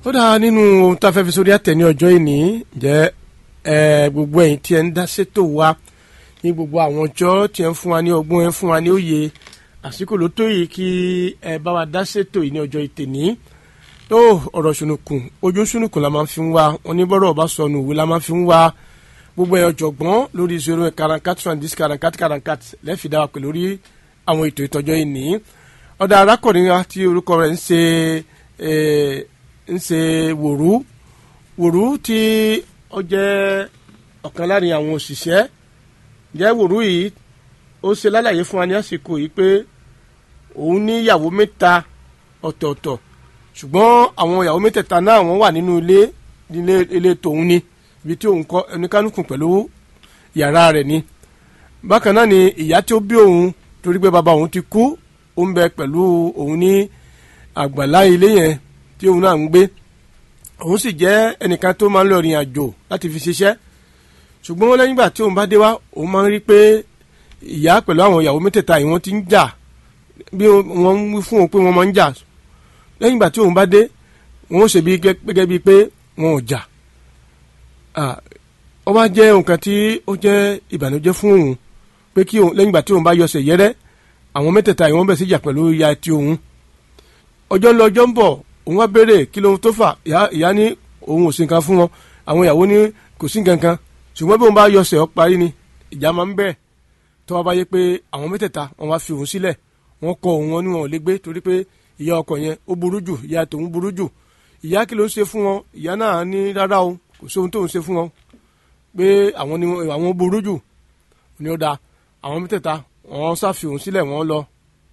ó dáa nínú ohun tá a fẹ́ fi sórí àtẹ̀ ní ọjọ́ ìní jẹ́ ẹ gbogbo ẹ̀yin tí ẹ ń dá sétò wa ní gbogbo àwọn ọjọ́ tí ẹ ń fún wa ní ọgbọ́n ẹ ń fún wa ní òye àsìkò ló tó yìí kí ẹ bá wa dá sétò yìí ní ọjọ́ ìtẹ̀ní tó ọ̀rọ̀ ṣùnùkùn ojú ṣùnùkùn la máa fi ń wá oníbọ̀rọ̀ ọba sọnù òwe la máa fi ń wá gbogbo ẹ̀ ọ̀jọ̀gbọ́n lórí zero karankat twenty karankat karankat lẹ́ẹ̀fì dáwà pẹ̀lú lórí àwọn ètò ìtọ́jọ́ ìní ọ̀dà arákùnrin wa tí orúkọ rẹ̀ ń ṣe ń ṣe wòrú wòrú tí ó jẹ́ ọ̀kan láàrin àwọn òṣìṣẹ́ jẹ́ wòrú yìí ó ṣe lálàyé fún wa ní àsìkò yìí pé òun ní ìyàwó mẹ́ta ọ̀tọ̀ọ̀tọ̀ ṣùgbọ́n àwọn ìyàwó mẹ́tẹ̀ẹ̀ta náà wọ́n wà nínú ilé ilé ilé tòun ni ibi tí òun kọ́ ẹnikánukùn pẹ̀lú yàrá rẹ̀ ni bákan náà ni ìyá tí ó bí òun torí pé bàbá òun ti kú ó ń bẹ pẹ̀lú òun ní àgbàlá ilé yẹn tí òun náà ń gbé òun sì jẹ́ ẹnìkan tó máa ń lọ rìn àjò láti fi ṣiṣẹ́ ṣùgbọ́n lẹ́yìn ìgbà tí òun bá dé wá òun máa ń rí pé ìyá pẹ̀lú àwọn ìyàwó mẹ́tẹ̀ẹ̀ta yìí wọ́n ti ń jà bí wọ́n ń wí fún òun pé wọ́n máa ń jà lẹ́yìn ìgbà tí òun bá dé wọ́n ó ṣe bí gẹ́gẹ́ bíi pé wọn ò jà ó wá jẹ́ nǹkan tí ó jẹ́ ìbànújẹ́ fún òun pé kí òun lẹ́yìn ìgbà tí òun bá yọsẹ̀ yẹ́rẹ́ àwọn mẹ́tẹ̀ẹ̀ta yìí wọ́n bẹ̀ sí jà pẹ̀lú ìyá ti òun ọjọ́ ń lọ ọjọ́ ń bọ̀ òun wá béèrè kí lóhun tó fà ìyá ní òun ò sí nǹkan fún wọn àwọn ìyàwó ní kò sí nǹkan kan ṣùgbọ́n bí òun bá yọsẹ̀ ọ parí ni ìjà máa ń bẹ̀rẹ̀ tó wá bá yé pé àwọn mẹ́tẹ̀ẹ̀ta wọn wá fi òun sílẹ̀ wọ́n kọ òun wọn ní wọn ò lè gbé torí pé ìyá ọkọ yẹn ó burú jù ìyá tòun burú jù ìyá kí ló ń ṣe fún wọn ìyá náà ní rárá o kò sí ohun tó ń ṣe fún wọn pé àwọn ni àwọn burú jù ni ó da àwọn mẹ́tẹ̀ẹ̀ta wọ́n ṣàfi òun sílẹ̀ wọ́n lọ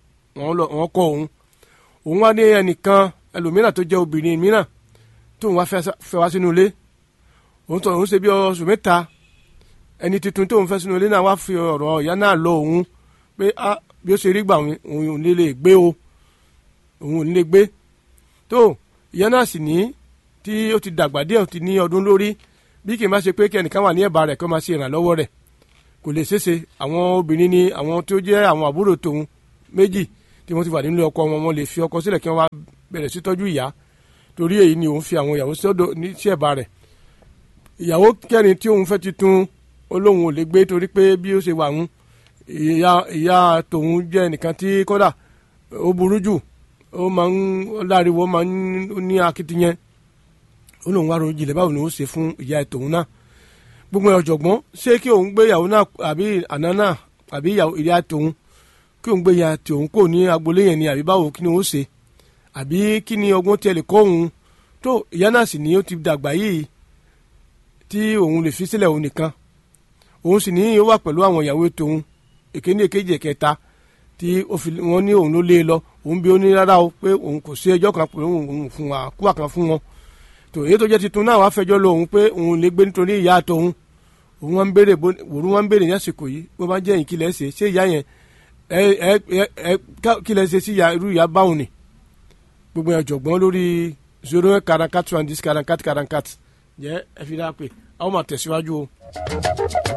wọ́n kọ òun òun wá ní ẹnìkan ẹlòmíràn tó jẹ́ obìnrin mìíràn tóun wá fẹ́ wá sínú ilé òun tọ̀ òun ṣe bí oṣù mẹ́ta ẹni tuntun tóun fẹ́ sínú ilé náà wá fi ọ̀rọ̀ ìyá náà lọ òun pé bí ó ṣe rí gbà òun ò ní lè gbé o òun ò ní lè gbé tó ìyá náà sì ní tí ó ti dàgbà díẹ̀ ó ti ní ọdún lórí bí kì í má ṣe pé kí ẹnìkan wà ní ẹ̀bá rẹ̀ kó máa ṣe ìrànlọ́wọ́ rẹ̀ kò lè ṣeéṣe àwọn obìnrin ni àwọn tó jẹ́ àwọn àbúrò tòun méjì tí wọ́n ti wà nínú ọkọ wọn wọ́n lè fi ọkọ sílẹ̀ kí wọ́n wá bẹ̀rẹ̀ sí tọ́jú ìyá torí èyí ni òun fi àwọn ìyàwó sọ́dọ̀ ní sí ẹ̀bá rẹ̀ ìyàwó kẹrin tí òun fẹ́ ti tún olóhùn ò lè gbé torí pé bí ó ṣe wà ń ìyá ìyá tòun jẹ́ nìkan tí kódà ó burú jù ó máa ń láriwo máa ń ní akitiyan ó lóun wá ro jìnlẹ̀ báwo ni ó ṣe fún ìyá tòun náà gbogbo ọ̀jọ̀gbọ́n ṣé kí òun gbé ìyàwó náà àbí àná náà àbí ìyá tòun kí òun gbé ìyá tòun kò ní agboolé yẹn ni àbí báwo kí ni ó ṣe àbí kí ni ọgbọ́n tiẹ̀ lè kọ́ òun tó ìyá náà sì ní ó ti dàgbà yìí tí òun lè fi sílẹ̀ òun nìkan òun sì ní ó wà pẹ̀lú àwọn ìyàwó tòun èkéní èkejì ẹ̀kẹta tí wọ́n ní òun ló lé lọ òun bí ó ní rárá o pé òun kò sí ẹjọ́ kan pé òun fún wa kúwà kan fún wọn tò èyí tó jẹ́ titun náà wàá fẹjọ́ lọ òun pé òun lè gbé nítorí ìyá tòun òun wọn ń béèrè wòrú wọn ń béèrè ní àsìkò yìí bó bá jẹ́ ìkí lẹ́ ṣe ṣé ìyá yẹn ẹ ẹ ẹ kí lẹ́ ṣe sí irú ìyá báwọn ni gbogbo ọ̀jọ̀gbọ́n lórí zero karankat twenty karankat karankat jẹ́ ẹ fi dáa pé àwọn máa tẹ̀síwájú o.